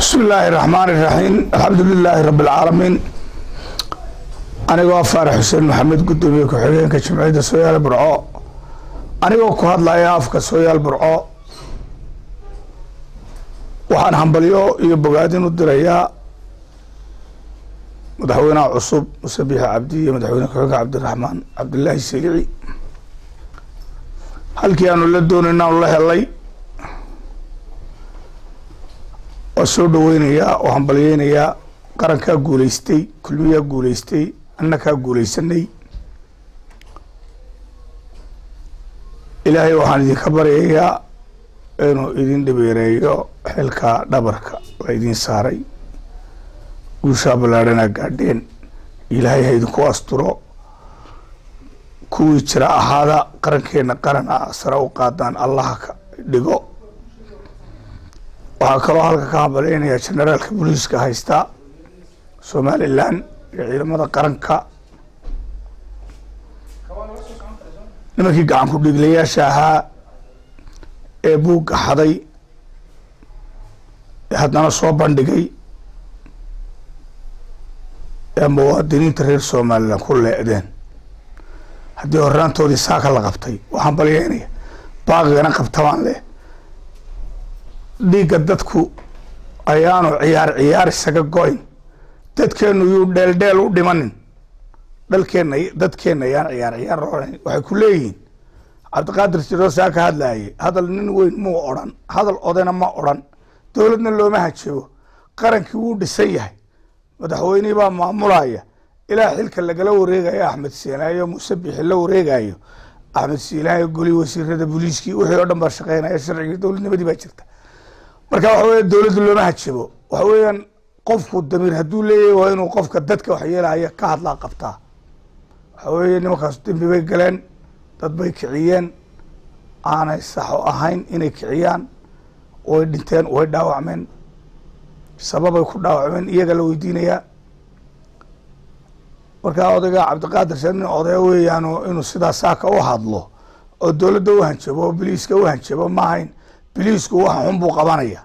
bismi illaahi raxmaani raxiim alxamdu lilaahi rabi alcaalamiin anigoo faarax xuseen maxamed guddoomiye ku-xigeenka jimciyadda sooyaal burco anigoo ku hadlaya afka sooyaal burco waxaan hambalyo iyo bogaadin u dirayaa madaxweynaha cusub muse biixi cabdi iyo madaxweyne ku-xigeenka cabdiraxmaan cabdilaahi selici halkii aanu la doonayna aanu la helay waa soo dhaweynayaa oo hambalyeynayaa qarankaa guuleystay kulmiyaa guuleystay annakaa guuleysanay ilaahay waxaan idinka baryayaa inuu idin dhabeereeyo xilka dhabarka la idin saaray guushaa ballaadhanaa gaadheen ilaahay ha idinku asturo kuwii jira ahaada qarankeena qaran ah sare u qaadaan allaha ka dhigo waxaa kaloo halka ka hambaleynayaa generaalka booliiska haysta somalilan iyo ciidamada qaranka nimankii gacan ku dhiiglayaasha ahaa ee buugga xaday ee haddana soo bandhigay ee muwaadiniinta reer somalilan ku leedeen haddii horraantoodii saaka la qabtay waa hambalyeynaya baaqigana qabtabaan leh dhiigga dadku ayaanu ciyaar ciyaar isaga go-in dadkeenu yuu dheeldheel u dhimanin dhalkeenna dadkeenna ayaan ciyaar ciyaar ohan waxay ku leeyihiin cabdiqaadir jiroosaa ka hadlaayay hadal nin weyn muu odhan hadal odayna ma odhan dowladna looma hajabo qarankii wuu dhisan yahay madaxweynihii baa maamulaya ilaa xilka lagala wareegayo axmed siinaayo muuse bixi la wareegayo axmed siinaayo goli wasiirada booliiskii wixii oo dhan baa shaqeynaya sharcigii dowladnimadii baa jirta marka waxa weya dowladda looma hajabo waxa weeyaan qofku damiir hadduu leeyahay waa inuu qofka dadka waxyeelaya ka hadlaa qabtaa waxa weeye nimankaas dembi bay galeen dad bay kiciyeen aanay saxo ahayn inay kiciyaan way dhinteen way dhaawacmeen sababay ku dhaawacmeen iyaga la weydiinayaa markaa odayga cabdiqaadir se nin odaya weeyaano inuu sidaa saaka u hadlo oo dowladda u hanjabo oo biliiska u hanjabo ma ahayn biliisku waxa xun buu qabanaya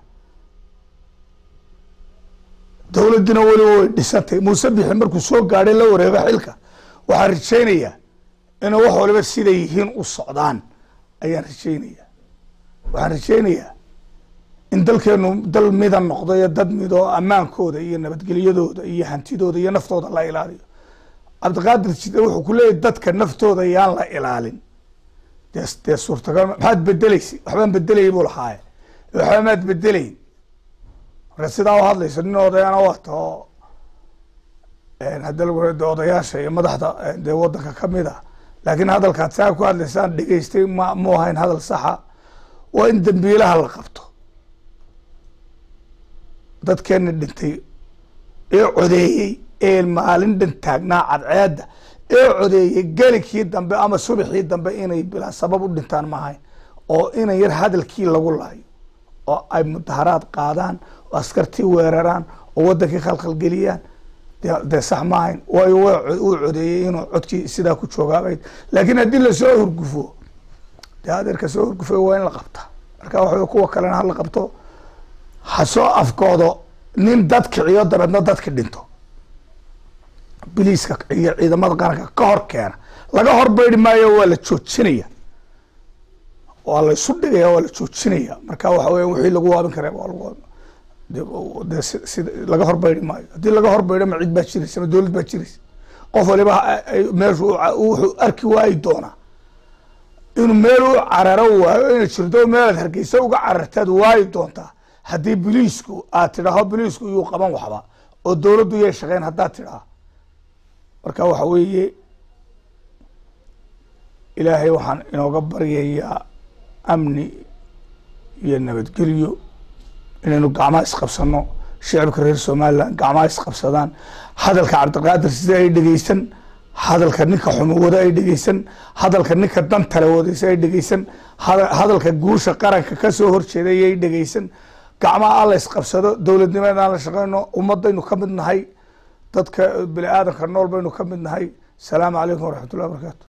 dowladdina weliba way dhisantay muuse bixi markuu soo gaadhay la wareego xilka waxaan rajaynayaa inuu wax waliba siday yihiin u socdaan ayaan rajaynayaa waxaan rajaynayaa in dalkeenu dal mida noqdo iyo dad midoo ammaankooda iyo nabadgelyadooda iyo hantidooda iyo naftooda la ilaaliyo cabdiqaadir jide wuxuu ku leeyahy dadka naftooda yaan la ilaalin de dee suurtagal maxaad bedeleysa waxbaan bedelayay buu lahaaye waxba maad bedelayn marka sidaa u hadlayso nin odayana waata oo hadda lagu de odayaasha iyo madaxda dee wadanka kamid ah laakiin hadalkaad saa ku hadlaysaan dhegeystay ma mu ahayn hadal saxa waa in dambiilaha la qabto dadkeena dhintay ee codeeyey ee maalin dhan taagnaa cadceedda ee codeeyey gelikii dambe ama subaxii dambe inay bilaa sabab u dhintaan ma ahayn oo inan yar hadalkii lagu laayo oo ay mudaharaad qaadaan oo askartii weeraraan oo wadankii khalkhalgeliyaan dee sax ma ahayn waayo uu codeeyey inuu codkii sidaa ku joogaabay laakiin haddii lasoo hurgufo dee adeerka soo hurgufo waa in la qabtaa marka waxa kuwa kalena hala qabto hasoo afkoodo nin dad kiciyo dabeedna dadki dhinto biliiska iyo ciidamada qaranka ka hor keena laga horbaydi maayo waa la joojinaya waa la isu dhigaya waa la joojinaya marka waxa weya wixii lagu waabin kara waa lagu de sida laga horbaydi maayo haddii laga horbaydo ma cid baa jiraysa ma dowlad baa jiraysa qof waliba meeshu wuxuu arki waayi doonaa inuu meel u cararo waayo inay jirto meelaad hargeysa uga carartaad waayi doontaa haddii biliisku aad tidhaaho biliisku iyuu qaban waxba oo dowladdu yay shaqeyn haddaad tidhaha marka waxa weeye ilaahay waxaan inooga baryayaa amni iyo nabadgelyo inaynu gacmaha isqabsano shicibka reer somalilan gacmaha isqabsadaan hadalka cabdiqaadir sida ay dhegeysan hadalka ninka xumawado ay dhegeysan hadalka ninka dantale wadaysa ay dhegeysan hadalka guusha qaranka kasoo horjeeday ay dhegeysan gacmaha alla isqabsado dowladnimadan aan la shaqeyno ummadaynu ka mid nahay dadka bini aadamka nool baynu ka mid nahay asalaamu calaykum waraxmat ullahi barakaatu